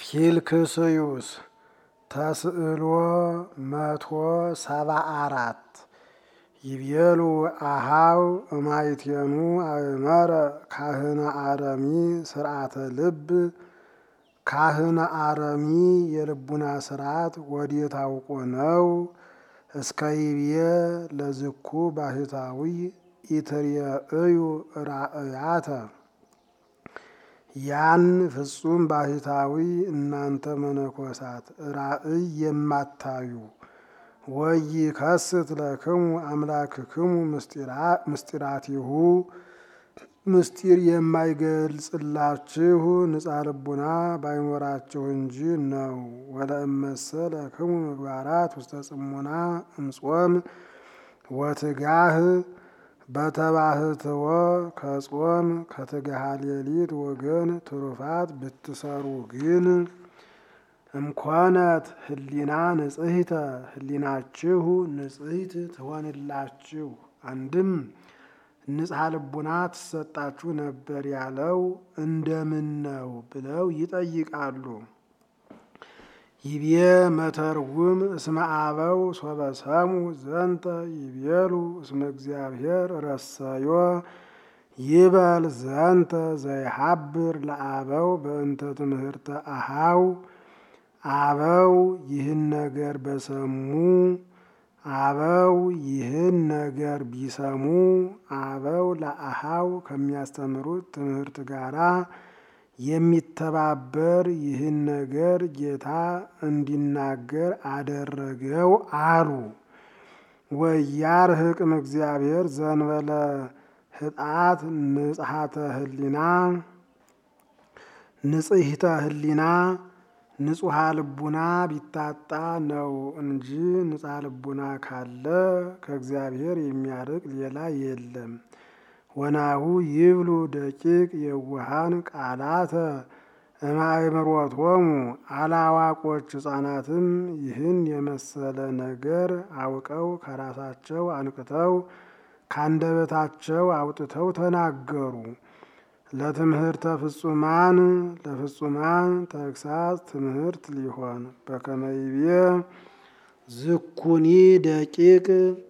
ኪልክስዩስ ተስዕሎ መቶ ሰባ አራት ይቤሉ አሃው እማይቴኑ አእመረ ካህነ አረሚ ስርዓተ ልብ ካህነ አረሚ የልቡና ስርዓት ወዴት አውቆ ነው? እስከ ይብዬ ለዝኩ ባህታዊ ኢትርየእዩ ራእያተ ያን ፍጹም ባህታዊ እናንተ መነኮሳት ራእይ የማታዩ ወይ ከስት ለክሙ አምላክክሙ ምስጢራቲሁ ምስጢር የማይገልጽላችሁ ንጻ ልቡና ባይኖራችሁ እንጂ ነው። ወለእመሰለ ክሙ ምግባራት ውስተ ጽሙና እምጾም ወትጋህ በተባህትወ ከጾም ከትጋሃ ሌሊት ወገን ትሩፋት ብትሰሩ ግን እምኮነት ህሊና ንጽሕተ ህሊናችሁ ንጽሕት ትሆንላችሁ። አንድም ንጽሐ ልቡና ትሰጣችሁ ነበር ያለው እንደምን ነው ብለው ይጠይቃሉ። ይቤ መተርጉም እስመ አበው ሶበሰሙ ዘንተ ይቤሉ እስመ እግዚአብሔር ረሰዮ ይበል ዘንተ ዘይሃብር ለአበው በእንተ ትምህርተ አሃው አበው ይህን ነገር በሰሙ አበው ይህን ነገር ቢሰሙ አበው ለአሃው ከሚያስተምሩት ትምህርት ጋራ የሚተባበር ይህን ነገር ጌታ እንዲናገር አደረገው አሉ። ወያርህቅም እግዚአብሔር ዘንበለ ህጣት ንጽሐተ ህሊና ንጽሕተ ህሊና ንጹሐ ልቡና ቢታጣ ነው እንጂ ንጻ ልቡና ካለ ከእግዚአብሔር የሚያርቅ ሌላ የለም። ወናሁ ይብሉ ደቂቅ የውሃን ቃላተ እማእምሮቶሙ አላዋቆች ሕፃናትም ይህን የመሰለ ነገር አውቀው ከራሳቸው አንቅተው ካንደበታቸው አውጥተው ተናገሩ። ለትምህርተ ፍጹማን ለፍጹማን ተግሳጽ ትምህርት ሊሆን በከመይቤ ዝኩኒ ደቂቅ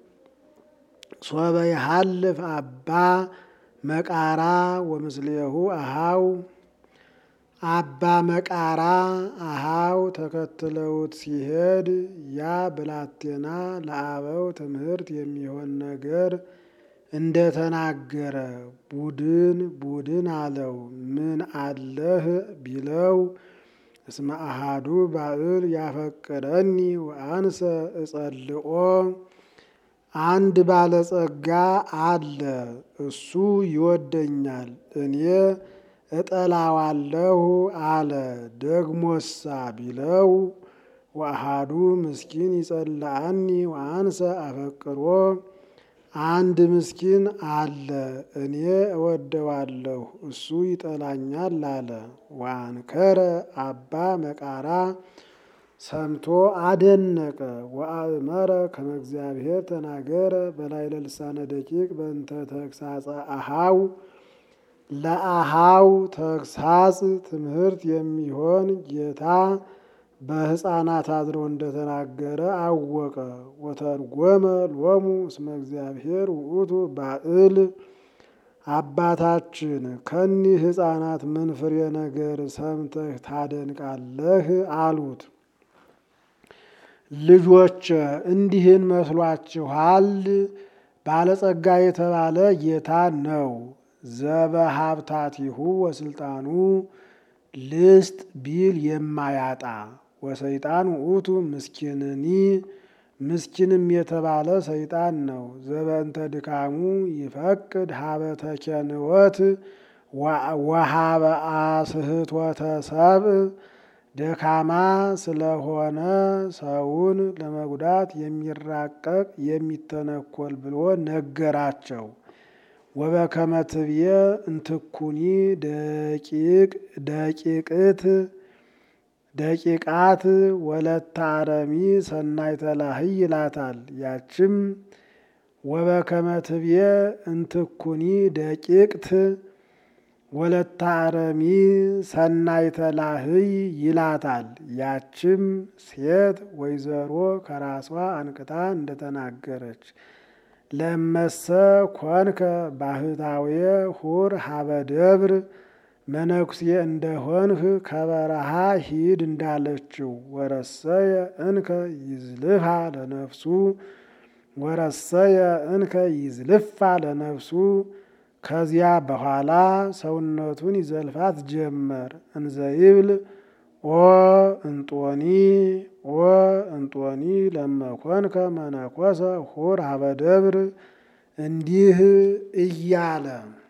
ሶበ ይሃልፍ አባ መቃራ ወምስሌሁ አሃው አባ መቃራ አሃው ተከትለውት ሲሄድ ያ ብላቴና ለአበው ትምህርት የሚሆን ነገር እንደተናገረ ቡድን ቡድን አለው። ምን አለህ ቢለው እስመ አሃዱ ባዕል ያፈቅረኒ ወአንሰ እጸልኦ አንድ ባለጸጋ አለ፣ እሱ ይወደኛል፣ እኔ እጠላዋለሁ አለ። ደግሞሳ ቢለው ወአሃዱ ምስኪን ይጸልአኒ ወአንሰ አፈቅሮ አንድ ምስኪን አለ፣ እኔ እወደዋለሁ፣ እሱ ይጠላኛል አለ። ወአንከረ አባ መቃራ ሰምቶ አደነቀ። ወአእመረ ከመ እግዚአብሔር ተናገረ በላዕለ ልሳነ ደቂቅ በእንተ ተግሳጸ አሃው ለአሃው ተግሳጽ ትምህርት የሚሆን ጌታ በሕፃናት አድሮ እንደተናገረ አወቀ። ወተርጎመ ሎሙ እስመ እግዚአብሔር ውእቱ ባዕል አባታችን ከኒህ ሕፃናት ምን ፍሬ ነገር ሰምተህ ታደንቃለህ? አሉት። ልጆች እንዲህን መስሏችኋል? ባለጸጋ የተባለ ጌታ ነው። ዘበሀብታቲሁ ወስልጣኑ ልስጥ ቢል የማያጣ ወሰይጣን ውእቱ ምስኪንኒ ምስኪንም የተባለ ሰይጣን ነው። ዘበእንተ ድካሙ ይፈቅድ ሀበ ተኬንወት ወሀበ አስህቶተ ሰብእ ደካማ ስለሆነ ሰውን ለመጉዳት የሚራቀቅ የሚተነኮል ብሎ ነገራቸው። ወበከመ ትብየ እንትኩኒ ደቂቅ ደቂቅት ደቂቃት ወለተ አረሚ ሰናይተ ላህይ ይላታል። ያችም ወበከመ ትብየ እንትኩኒ ደቂቅት ወለተ አረሚ ሰናይተ ላህይ ይላታል። ያችም ሴት ወይዘሮ ከራሷ አንቅታ እንደተናገረች ለመሰ ኮንከ ባህታዊ ሁር ሀበ ደብር መነኩሴ እንደሆንህ ከበረሃ ሂድ እንዳለችው ወረሰየ እንከ ይዝልፋ ለነፍሱ ወረሰየ እንከ ይዝልፋ ለነፍሱ ከዚያ በኋላ ሰውነቱን ይዘልፋት ጀመር። እንዘይብል ኦ እንጦኒ ኦ እንጦኒ ለመኮንከ መነኮሰ ሁር ሀበ ደብር እንዲህ እያለ